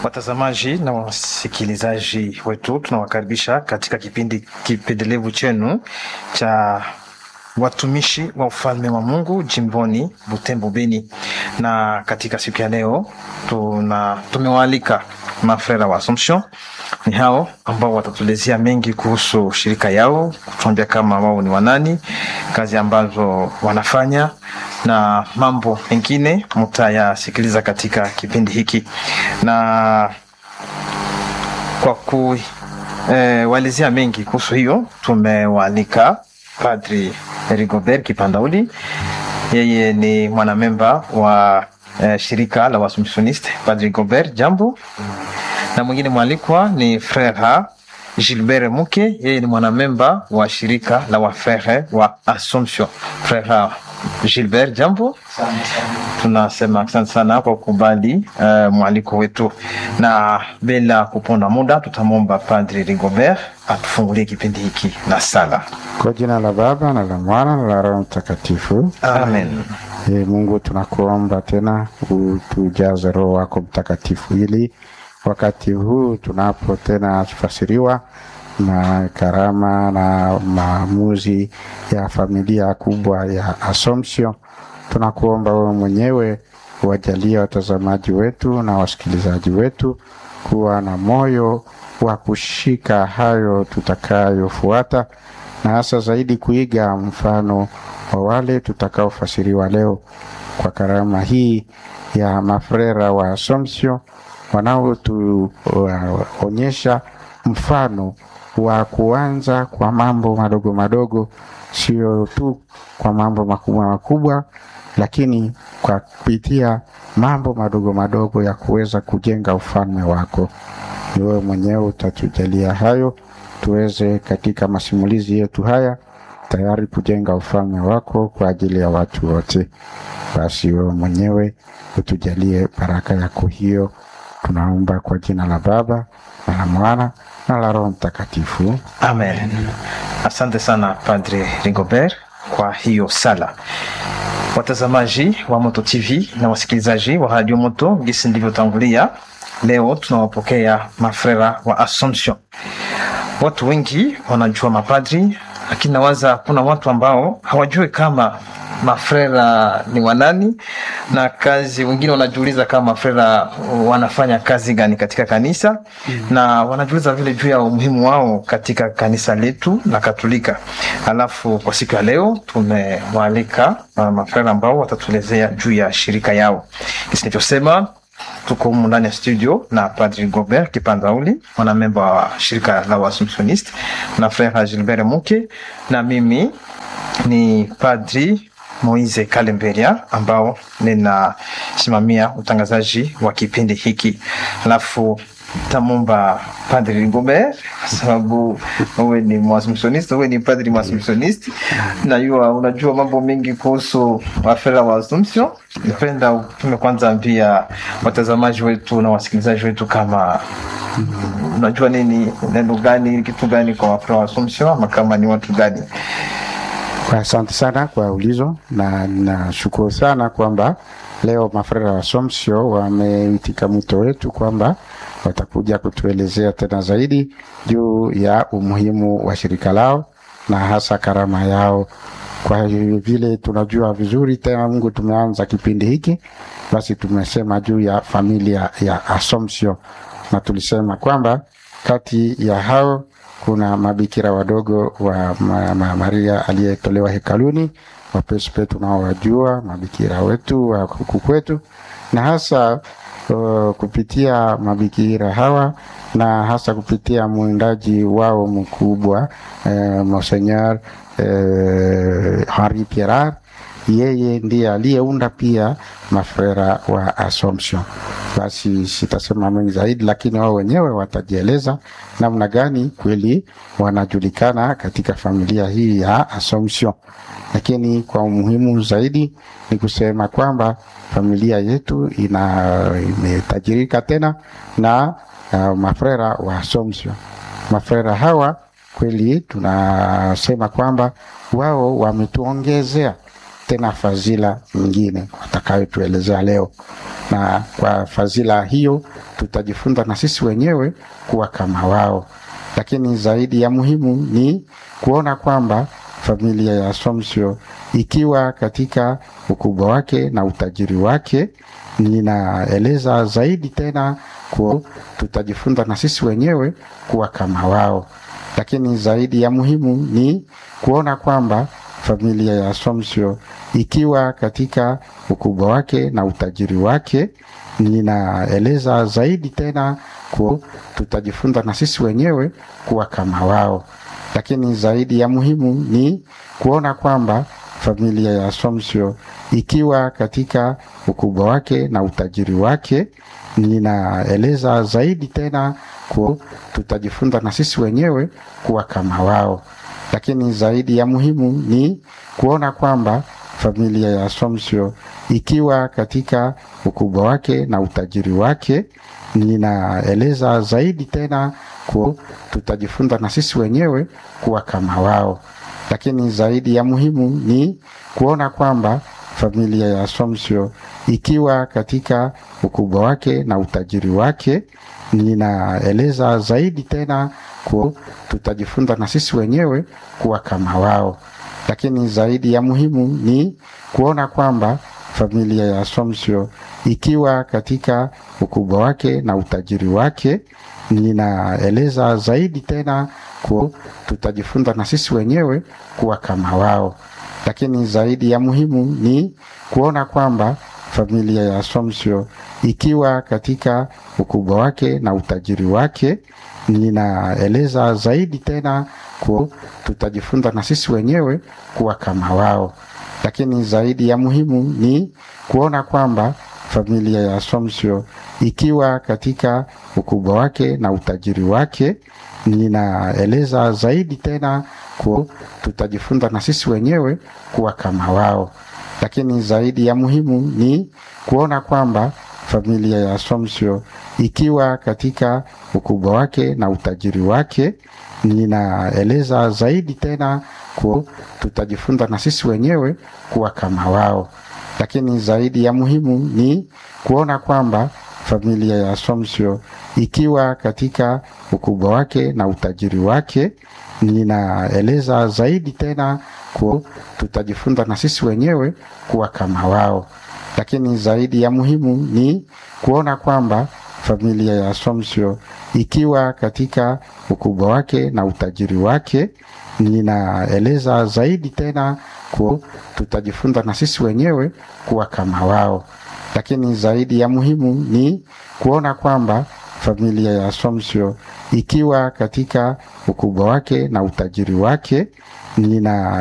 Watazamaji na wasikilizaji wetu, tunawakaribisha katika kipindi kipendelevu chenu cha watumishi wa ufalme wa Mungu jimboni Butembo Beni, na katika siku ya leo tuna tumewaalika mafrera wa Assumption. Ni hao ambao watatuelezea mengi kuhusu shirika yao, kutuambia kama wao ni wanani, kazi ambazo wanafanya na mambo mengine mtayasikiliza katika kipindi hiki, na kwa kuwaelezea eh, mengi kuhusu hiyo tumewaalika Padri Rigobert Kipandauli. Yeye ni mwanamemba wa eh, shirika la Waassumptioniste. Padri Rigobert, jambo. Na mwingine mwalikwa ni Frere Gilbert Muke, yeye ni mwanamemba wa shirika la wafrere wa Assumption. Frere Gilbert, jambo. Tunasema asante sana kwa kukubali uh, mwaliko wetu, na bila kuponda muda tutamwomba Padri Rigobert atufungulie kipindi hiki na sala. Kwa jina la Baba na la Mwana na la Roho Mtakatifu, Amen. E, Mungu tunakuomba tena utujaze Roho wako Mtakatifu ili wakati huu tunapo tena fasiriwa na karama na maamuzi ya familia kubwa ya Assumption, tunakuomba wewe mwenyewe wajalie watazamaji wetu na wasikilizaji wetu kuwa na moyo wa kushika hayo tutakayofuata, na hasa zaidi kuiga mfano wa wale tutakaofasiriwa leo kwa karama hii ya mafrera wa Assumption wanaotuonyesha mfano wa kuanza kwa mambo madogo madogo, sio tu kwa mambo makubwa makubwa, lakini kwa kupitia mambo madogo madogo ya kuweza kujenga ufalme wako. Ni wewe mwenyewe utatujalia hayo, tuweze katika masimulizi yetu haya tayari kujenga ufalme wako kwa ajili ya watu wote. Basi wewe mwenyewe utujalie baraka yako hiyo, tunaomba kwa jina la Baba na la Mwana na la Roho Mtakatifu. Amen. Asante sana Padre Rigobert kwa hiyo sala. Watazamaji wa Moto TV na wasikilizaji wa Radio Moto, gisi ndivyotangulia, leo tunawapokea mafrera wa Assumption. Watu wengi wanajua mapadri, lakini nawaza kuna watu ambao hawajui kama mafrera ni wanani na kazi. Wengine wanajiuliza kama mafrera wanafanya kazi gani katika kanisa mm. na wanajiuliza vile juu ya umuhimu wao katika kanisa letu la Katolika. Alafu kwa siku ya leo tumewaalika uh, mafrera ambao watatuelezea juu ya shirika yao. Kisi nilichosema tuko humu ndani ya studio na Padri Gobert Kipandauli, mwanamemba wa shirika la Waassumptioniste na Frere Gilbert Muke, na mimi ni Padri Moise Kalemberia ambao ninasimamia utangazaji wa kipindi hiki. Alafu tamomba Padri Rigobert kwa sababu wewe ni Mwaassumptioniste, wewe ni padri Mwaassumptioniste, najua unajua mambo mengi kuhusu wafera wa Assumption. Nipenda utume kwanza ambia watazamaji wetu na wasikilizaji wetu kama unajua nini, neno gani, kitu gani kwa wafera wa Assumption, ama kama ni watu gani? Asante sana kwa ulizo na nashukuru sana kwamba leo mafrera wa Assumption wameitika mwito wetu kwamba watakuja kutuelezea tena zaidi juu ya umuhimu wa shirika lao na hasa karama yao. Kwa vile tunajua vizuri tena, Mungu, tumeanza kipindi hiki, basi tumesema juu ya familia ya Assumption na tulisema kwamba kati ya hao kuna mabikira wadogo wa ma, ma, Maria aliyetolewa hekaluni, wapespe tunaowajua mabikira wetu wa huku kwetu, na hasa uh, kupitia mabikira hawa na hasa kupitia mwindaji wao mkubwa uh, Monseigneur uh, Henri Pierrat yeye ndiye aliyeunda pia mafrera wa Assumption. Basi sitasema mengi zaidi, lakini wao wenyewe watajieleza namna gani kweli wanajulikana katika familia hii ya Assumption. Lakini kwa umuhimu zaidi ni kusema kwamba familia yetu ina imetajirika tena na uh, mafrera wa Assumption. Mafrera hawa kweli tunasema kwamba wao wametuongezea tena fadhila nyingine watakayotuelezea leo. na kwa fadhila hiyo tutajifunza na sisi wenyewe kuwa kama wao. Lakini zaidi ya muhimu ni kuona kwamba familia ya Assumption ikiwa katika ukubwa wake na utajiri wake, ninaeleza zaidi tena kuwa tutajifunza na sisi wenyewe kuwa kama wao. Lakini zaidi ya muhimu ni kuona kwamba familia ya Assumption ikiwa katika ukubwa wake na utajiri wake, ninaeleza zaidi tena kuwa tutajifunza na sisi wenyewe kuwa kama wao. Lakini zaidi ya muhimu ni kuona kwamba familia ya Assumption ikiwa katika ukubwa wake na utajiri wake, ninaeleza zaidi tena kuwa tutajifunza na sisi wenyewe kuwa kama wao. Lakini zaidi ya muhimu ni kuona kwamba familia ya Assumption ikiwa katika ukubwa wake na utajiri wake, ninaeleza zaidi tena kuwa tutajifunza na sisi wenyewe kuwa kama wao. Lakini zaidi ya muhimu ni kuona kwamba familia ya Assumption ikiwa katika ukubwa wake na utajiri wake, ninaeleza zaidi tena kuwa tutajifunza na sisi wenyewe kuwa kama wao. Lakini zaidi ya muhimu ni kuona kwamba familia ya Assumption ikiwa katika ukubwa wake na utajiri wake, ninaeleza zaidi tena kuwa tutajifunza na sisi wenyewe kuwa kama wao. Lakini zaidi ya muhimu ni kuona kwamba familia ya Assumption ikiwa katika ukubwa wake na utajiri wake, ninaeleza zaidi tena kuwa tutajifunza na sisi wenyewe kuwa kama wao. Lakini zaidi ya muhimu ni kuona kwamba familia ya Assumption ikiwa katika ukubwa wake na utajiri wake, ninaeleza zaidi tena kuwa tutajifunza na sisi wenyewe kuwa kama wao. Lakini zaidi ya muhimu ni kuona kwamba familia ya Assumption ikiwa katika ukubwa wake na utajiri wake, ninaeleza zaidi tena kuwa tutajifunza na sisi wenyewe kuwa kama wao. Lakini zaidi ya muhimu ni kuona kwamba familia ya Assumption ikiwa katika ukubwa wake na utajiri wake, ninaeleza zaidi tena kuwa tutajifunza na sisi wenyewe kuwa kama wao. Lakini zaidi ya muhimu ni kuona kwamba familia ya Assumption ikiwa katika ukubwa wake na utajiri wake, ninaeleza zaidi tena kuwa tutajifunza na sisi wenyewe kuwa kama wao. Lakini zaidi ya muhimu ni kuona kwamba familia ya Assumption ikiwa katika ukubwa wake na utajiri wake, nina